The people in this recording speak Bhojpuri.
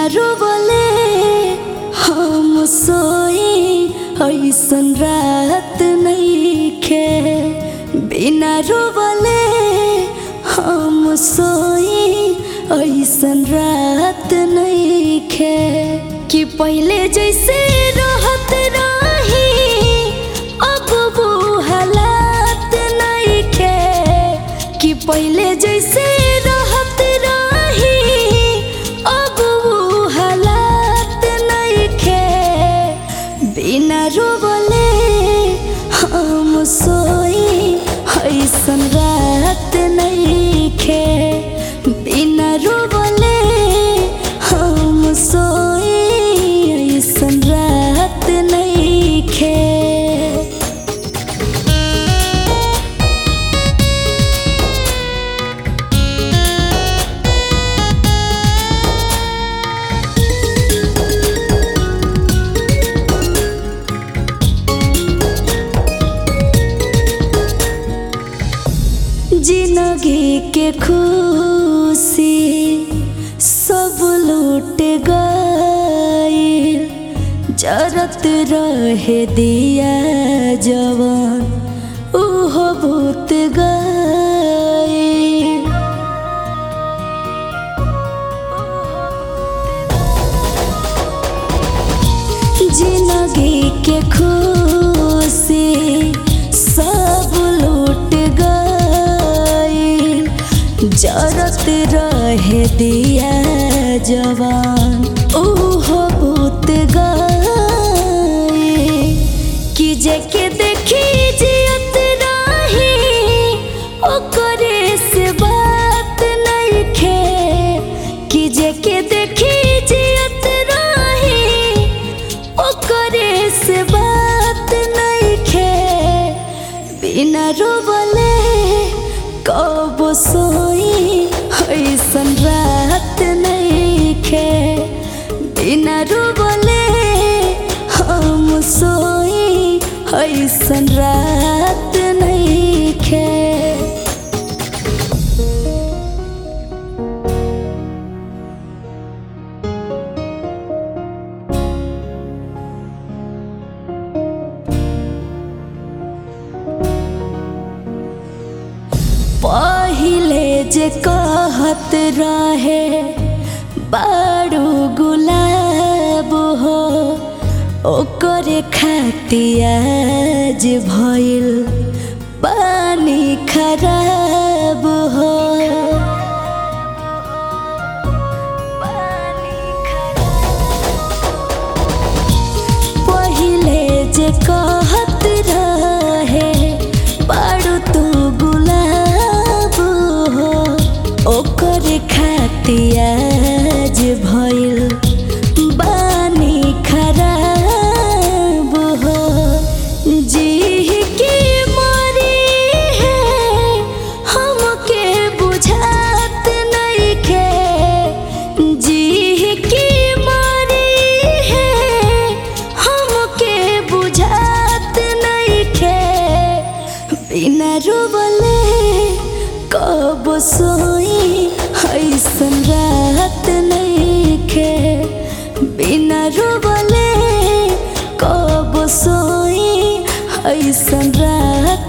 बिना रोवले हम सोई ऐसन रात नइखे बिना रोवले हम सोई ऐसन रात नइखे कि पहिले जैसे रहत रही अब वो हालात नइखे कि पहिले जैसे रहत रही अब वो हालात नइखे बिना रोवले हम सोई ऐसन रात नइखे बिना रोवले हम सोई ऐसन रात नइखे जिंदगी के खुशी सब लूट गई जरत रहे दिया जवान उहो भूत गई जिंदगी के खुशी सब लूट गई जरत रहे दिया जवान ओहो भूत गई कि जेके देखी जियत रही ओकरे से बात नइखे कि जेके देखी जियत रही ओकरे से बात नइखे बिना रोवले कब सोई ऐसन रात नइखे बिना रोवले हम सोई ऐसन रात नइखे पहिले जे कहत रहे बारू गुलाब हो ओकरे खातियाज भइल पानी खराब हो पहिले जे कहत रहे बारू तू गुलाब हो ओकर खातियाज भइल बानी खराब हो जी की मरी है हमके बुझात नइखे जी की मरी है हमके बुझात नइखे बिना रोवले कब सोई ऐसन रात नइखे बिना रोवले कब सोई ऐसन रात